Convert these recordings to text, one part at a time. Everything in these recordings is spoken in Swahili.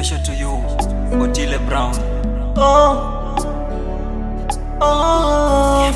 Special to you, Otile Brown. Oh, oh,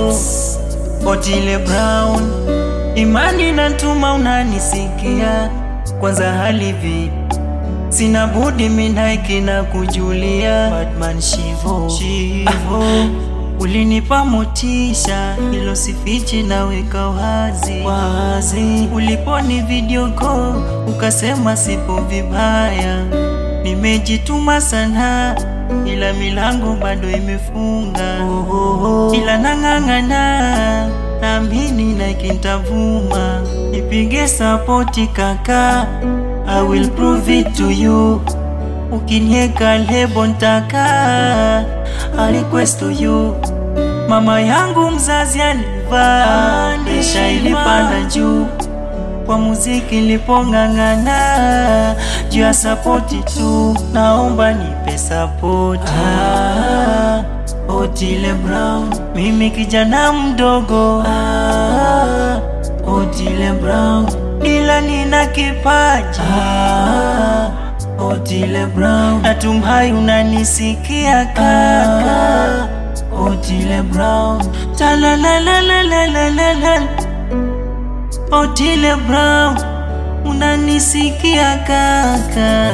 Otile Brown, imani natuma unanisikia, kwanza halivi sina budi minaiki na kujulia Batman Shivo, Shivo. Ulinipa motisha hilo sifichi naweka wazi wazi, uliponi video call ukasema sipo vibaya, nimejituma sana ila milango bado imefunga, ila nang'ang'ana naamini na kintavuma, nipige sapoti kaka, I will prove it to you ukinieka lebo ntaka I request to you mama yangu mzazi alivaa desha ilipanda juu kwa muziki lipong'ang'ana juu ya sapoti tu naomba nipe sapoti ah, Otile Brown mimi kijana mdogo ah, Otile Brown ila nina kipaji ah, Otile Brown natumai unanisikia kaka Otile Brown Talalalalalalalalala Otile Brown unanisikia kaka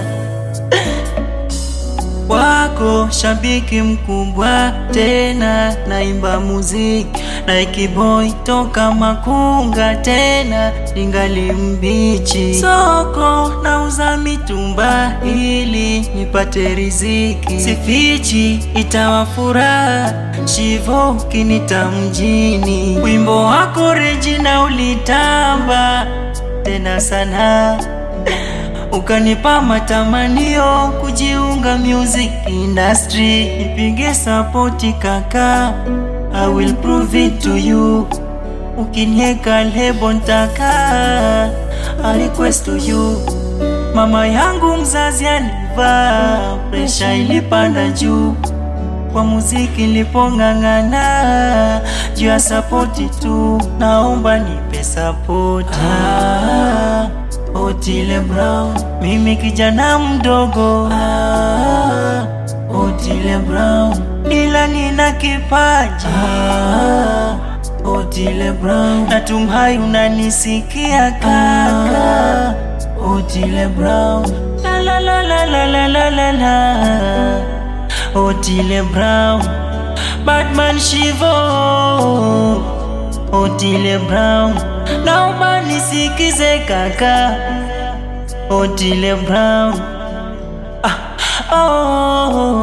wako shabiki mkubwa tena, naimba muziki na ikiboy toka Makunga tena ningali mbichi, soko nauza mitumba ili nipate riziki, sifichi itawa furaha Shivo kinita mjini, wimbo wako Regina ulitamba tena sana ukanipa matamanio kujiunga music industry, nipige sapoti kaka, I will prove it to you. Ukinieka lebo ntaka, I request to you. Mama yangu mzazi alivaa, presha ilipanda juu kwa muziki lipong'ang'ana juu ya sapoti tu, naomba nipe sapoti ah. Otile Brown, mimi kijana mdogo ah, Otile Brown, ila nina kipaji ah, Otile Brown, natumai unanisikia kaka Otile Brown, la la la la la la la la la Otile Brown, Batman Shivo Otile Brown, naomba nisikize kaka Otile Brown ah, oh,